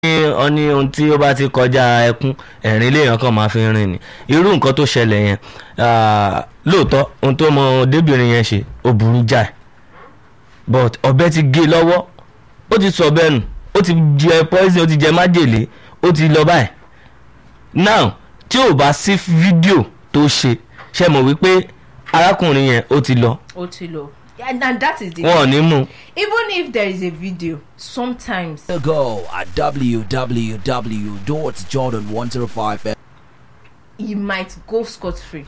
ní ohun tí ó bá ti kọjá ẹkún ẹ̀rín léèyàn kan máa fi ń rìn ni irú nǹkan tó ṣẹlẹ̀ yẹn ah, lóòótọ́ ohun tó mọ débìnrin yẹn ṣe ó burú jáì but ọ̀bẹ ti gé e lọ́wọ́ ó ti sọ bẹ́ẹ̀ nù ó ti jẹ poison ó ti jẹ májèlé ó ti lọ báyìí now tí ò bá sí fídíò tó ṣe ṣe mọ̀ wípé arákùnrin yẹn ó ti lọ ó ti lọ and, and that is the wọn ò ní mú un. even if there is a video sometimes Go at www.jordan105 he might go scot free.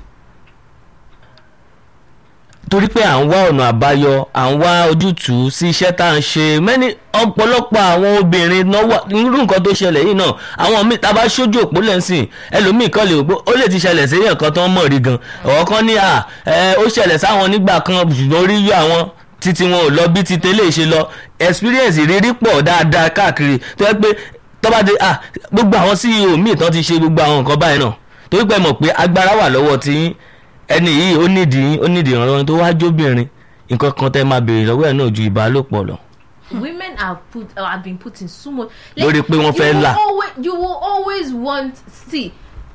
torí pé à ń wá ọ̀nà àbáyọ à ń wá ojútùú sí iṣẹ́ tá à ń ṣe mẹ́ni ọ̀pọ̀lọpọ̀ àwọn obìnrin náà wà irú nǹkan tó ṣẹlẹ̀ yìí náà àwọn míì tá a bá ṣojú òpó lẹ́sìn ẹlòmíì kan lè wò pé ó lè ti ṣẹlẹ̀ sí èèyàn kan tó ń mọ̀ rí gan ọ̀wọ́ kan ní à ẹ ó ṣẹlẹ̀ sáwọn nígbà kan ṣùgbọ́n orí yọ àwọn títí wọn ò lọ bí ti tẹ́lẹ̀ ṣe lọ experience ìrírí pọ̀ dáadáa káàkiri tó yẹ pé tọ́ba dé à gbogbo àwọn CEO míì tán ti ṣe gbogbo àwọn nǹkan báyìí náà torí pé mọ̀ pé agbára wà lọ́wọ́ tiyín ẹni yìí ó nídìí ó nídìí ìrànlọ́wọ́ tó wá jóbìnrin nǹkan kan tẹ́ máa béèrè lọ́wọ́ ẹ̀ náà ju ìbálòpọ̀ lọ. women have put uh, have been put in so much. Lórí pé wọ́n fẹ́ you will là. always you will always want see.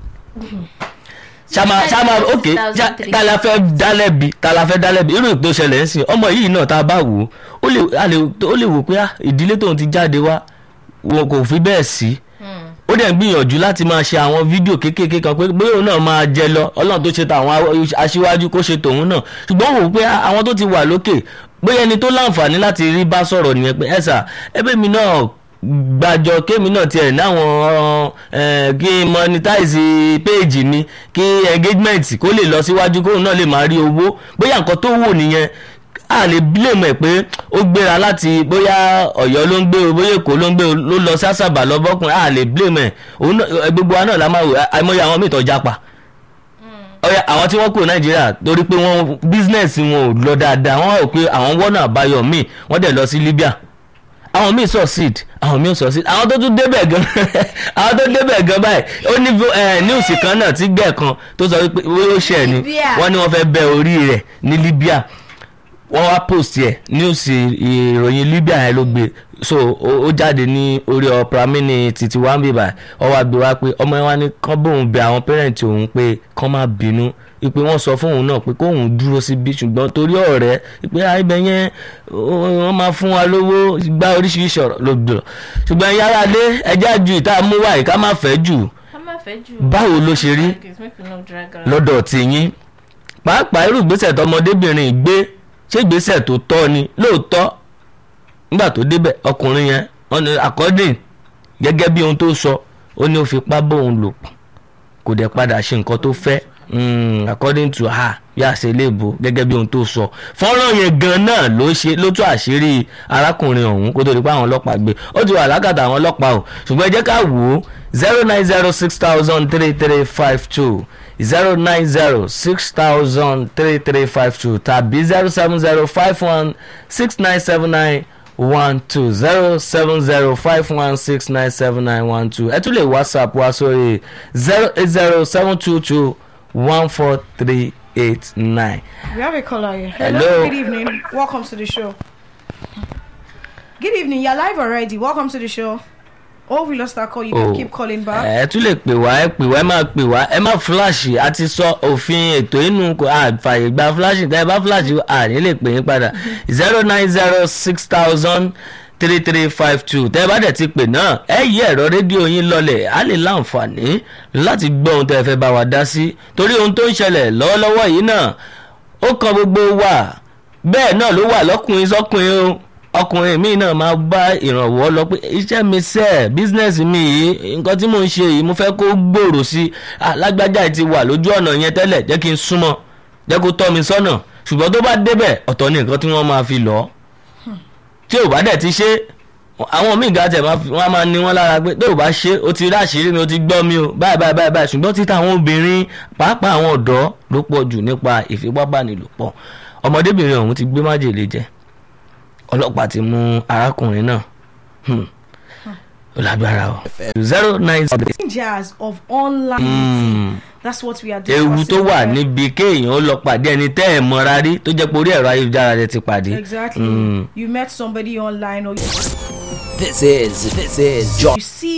ṣáma ṣáma ok ṣá- ta la fẹ́ dálẹ́bi ta la fẹ́ dálẹ́bi irú ìpè ṣẹlẹ̀ ń sìn ọmọ yìí náà tá a bá wò ó ó lè a lè- ó lè wò pé ah, ìdílé tóun ti jáde wá wọn kò fi bẹ́ẹ̀ sí ó dẹ̀ ń gbìyànjú láti máa ṣe àwọn fídíò kéékèèké kan pé bóyá òun náà máa jẹ lọ ọlọ́run tó ṣe tàwọn aw- aṣíwájú kó ṣe tòun náà ṣùgbọ́n wò ó pé ah, àwọn tó ti wà lókè bóyá ẹni tó láǹfààní láti rí bá sọ̀rọ̀ nìyẹn pé ẹ̀sà ẹbí mi náà gbàjọ kémi náà tiẹ̀ náwọn eh, kí n monetize page mi kí engagement kó lè lọ síwájú kóun náà lè máa rí owó bóyá nǹkan tó wò nìyẹn a lè blame ẹ pé ó gbéra láti bóyá Ọ̀yọ́ ló ń gbé o bóyá Èkó ló ń gbé o ló lọ sásàbà lọ́bọ̀kùnrin a lè blame ẹ òun náà ẹ, gbogbo wa náà la máa wò àìmọye àwọn míì tó jápa ọyà àwọn tí wọ́n kúrò Nàìjíríà torí pé wọ́n business wọn ò lọ dáadáa wọ́n rò pé àwọn wọ́nà àbáyọ míì wọ́n dẹ̀ lọ sí Libya àwọn míì succeed àwọn míì succeed àwọn tó tún débẹ̀ gan àwọn tó débẹ̀ gan báyìí ó ní eh, news kan náà tí gbẹ̀ kan tó sọ wípé ó ṣe ẹ̀ ni Libya. wọ́n ní wọ́n fẹ́ bẹ orí rẹ̀ ní Libya wọ́n wá post yẹ news ìròyìn Libya yẹn ló gbé so ó ó jáde ní orí ọ̀pra mini títí wá ń bíbà ọ wá gbé wá pé ọmọ yẹn wá ní kán bóun bẹ àwọn pẹ́rẹ́ǹtì òun pé kán má bínú ìpè wọ́n sọ fún òun náà pé kóun dúró síbi ṣùgbọ́n torí ọ̀rẹ́ ìpè àìbẹ̀ yẹn ó- wọ́n máa fún wa lówó gbá oríṣiríṣi ọ̀rọ̀ ló gbọ́ ṣùgbọ́n yàrá lé ẹjá ju ìta mú wáyé ká má fẹ́ jù ká má fẹ́ jù. báwo ló ṣe rí Make we no drag around. lọ́dọ̀ tìyín pàápàá irú ìgbésẹ̀ tọmọdébìnrin gbé ṣé ìgbésẹ̀ tó tọ́ ni lóòótọ́ nígbà tó débẹ̀ ọkùnrin yẹn wọ́n ní according gẹ́gẹ́ bí ohun tó sọ ó ní ó fipá bóun lò pọ̀ kò dẹ̀ padà ṣe nǹkan tó fẹ́ mm, according to her bí a ṣe lè bo gẹ́gẹ́ bí ohun tó sọ fọ́nrán yẹn gan náà ló ṣe ló tú àṣírí arákùnrin ọ̀hún kó tó di pé àwọn ọlọ́pàá gbé ó ti wà lákàtà àwọn ọlọ́pàá o ṣùgbọ́n ẹ jẹ́ ká wò ó zero nine zero six thousand three three five two zero nine zero six thousand three three five two tàbí zero seven zero five one six nine seven nine one two zero seven zero five one six nine seven nine one two ẹ tún lè whatsapp wá sórí zero eight zero seven two two one four three eight nine. We have a caller here. Hello. Good evening. Welcome to the show. Good evening. You're live already. Welcome to the show. Oh, we lost that call. You can keep calling back. ẹ tún lè pè wá ẹ pè wá ẹ máa pè wá ẹ má fúláṣì a ti sọ òfin ètò inú kò àfààyè gba fúláṣì tẹ ẹ bá fúláṣì àní lè pè yín padà zero nine zero six thousand three three five two tẹ ẹ bá dẹ̀ ti pè náà ẹ yí ẹ̀rọ rédíò yín lọlẹ̀ á lè láǹfààní láti gbọ́ ohun tẹ́ ẹ fẹ́ bá wa dá sí torí ohun tó ń ṣẹlẹ̀ lọ́wọ́lọ́wọ́ yìí náà ó kan gbogbo wa bẹ́ẹ̀ náà ló wà lọ́kùnrin sọ́kùnrin o ọkùnrin mi náà máa bá ìrànwọ́ lọ pé iṣẹ́ mi sẹ́ bísínẹ́sì mi yìí nǹkan tí mò ń ṣe yìí mo fẹ́ kó gbòòrò sí i alágbájá yìí ti wà lójú ọ̀nà yẹn tẹ́lẹ̀ jẹ́ kí n súnmọ́ jẹ́ kó tọ́ mi sọ́nà ṣùgbọ́n tó bá débẹ̀ ọ̀tọ̀ ni nǹkan tí wọ́n máa fi lọ tí ò bá dẹ̀ ti ṣe àwọn míì ga tẹ̀ máa fi- wọ́n á máa ní wọ́n lára pé tó o bá ṣe o ti rí àṣírí mi o ti gbọ́ mi o báyìí báyìí báyìí báyìí ṣùgbọ́n títa àwọn obìnrin pàápàá àwọn ọ̀dọ́ ló pọ̀ jù nípa ìfipábánilòpọ̀ ọmọdébìnrin ọ̀hún ti gbé májèlé jẹ ọlọ́pàá ti mú arákùnrin náà Hmm. ó lágbára o zero nine zero Dangers of online. Hmm. That's what we are ewu discussing. tó wà here. níbi kéèyàn ó lọ pàdé ẹni tẹ́ ẹ̀ mọ́ra rí tó jẹ́ pé orí ẹ̀rọ ayélujára rẹ ti pàdé. Exactly. Hmm. You met somebody online or This is this is John. You see